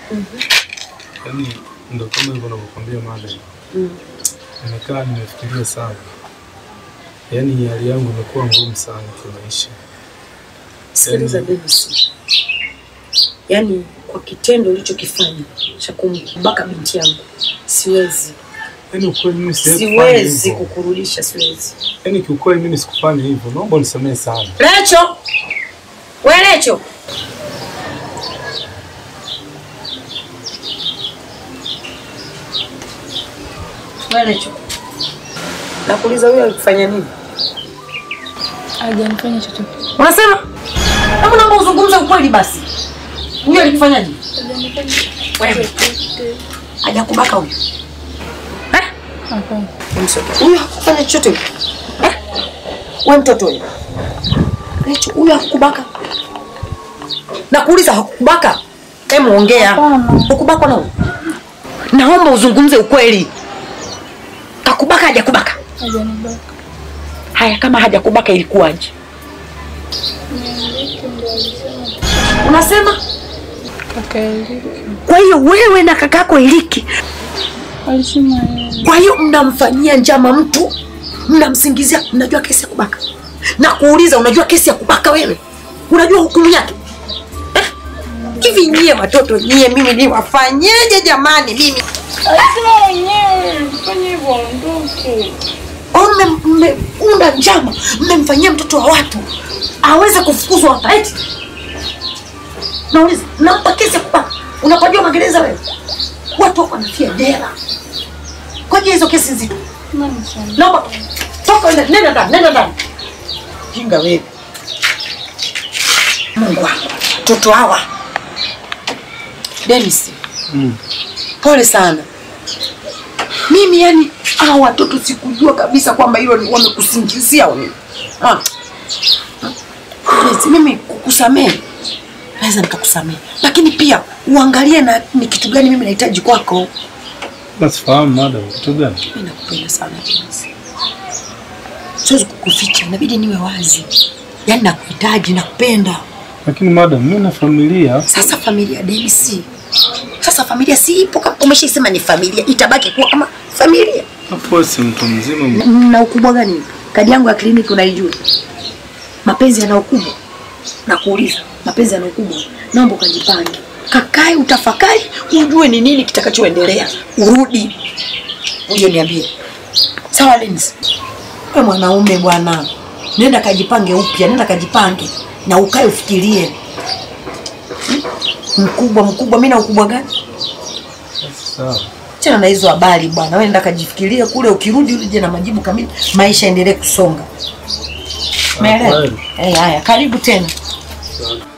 Yaani ndo kama hivyo navyokwambia mada, nimekaa nimefikiria sana, yaani hali yangu imekuwa ngumu sana kimaisha. Sikiliza BBC, yaani kwa kitendo ulichokifanya cha kumbaka binti yangu siwezi, Yaani ukweli mimi siwezi kufanya siwezi hivyo. kukurudisha, siwezi. Yaani kiukweli mimi sikufanya hivyo, naomba unisamehe sana. Recho, we Recho, we Recho, nakuuliza huyo alikufanya nini? Hajanifanya chochote. Unasema hebu naomba uzungumze ukweli basi. Huyo alikufanyaje? Hajanifanya Wewe chochote. hajakubaka huyo? Eh? Hapana. Msoto. Huyo hakufanya chochote huyo. Eh? Wewe mtoto huyo. Recho, huyo hakubaka. Nakuuliza hakubaka? Hebu ongea. Hapana. Ukubakwa na huyo? Naomba uzungumze ukweli. Kakubaka hajakubaka? Hajanibaka. Haya, kama hajakubaka ilikuwaje? Niandike ndo alisema Unasema? kaka Eliki. Kwa hiyo wewe na kakako Iliki Alisema yeye. Kwa hiyo mnamfanyia njama mtu, mnamsingizia. Mnajua kesi ya kubaka na kuuliza, unajua kesi ya kubaka wewe? Unajua hukumu yake Eh? hivi? Nyie watoto nyie, mimi niwafanyeje jamani? Mimi Alisema wenyewe fanya hivyo ondoke. Au mme- mmeunda njama, mmemfanyia mtoto wa watu aweze kufukuzwa hapa eti? Nauliza, nampa kesi ya kubaka, unapajua magereza wewe? Watu wako wanafia jela kwa ajili ya hizo kesi nzito. Mama sana. Naomba toka, nenda nenda ndani, nenda ndani. Jinga wewe. Mungu wangu, watoto hawa. Dennis, Mm. pole sana. Mimi yani hawa watoto sikujua kabisa kwamba hilo ni wamekusingizia wewe. Ah. Dennis, mimi kukusamehe naweza nikakusamehe, lakini pia uangalie na ni kitu gani mimi nahitaji kwako. Nasifahamu mada, kitu gani? Mimi nakupenda sana Dennis. Siwezi kukuficha, inabidi niwe wazi. Yaani nakuhitaji, nakupenda. Lakini madam, mimi na familia. Sasa familia Dennis. Sasa familia si ipo kama umeshaisema ni familia, itabaki kuwa kama familia. Hapo si mtu mzima. Na ukubwa gani? Kadi yangu ya kliniki unaijua. Mapenzi yana ukubwa. Nakuuliza, mapenzi yana ukubwa. Naomba ukajipange. Kakae utafakari, ujue ni nini kitakachoendelea. Urudi. Uje niambie. Sawa Dennis? Wewe mwanaume bwana. Nenda kajipange upya, nenda kajipange na ukae ufikirie. Hmm? Mkubwa mkubwa, mimi na ukubwa gani? Sawa. Tena na hizo habari bwana, wewe nenda kajifikirie kule, ukirudi uje na majibu kamili, maisha endelee kusonga. Umeelewa? kweli. Eh, haya, karibu tena. Sawa.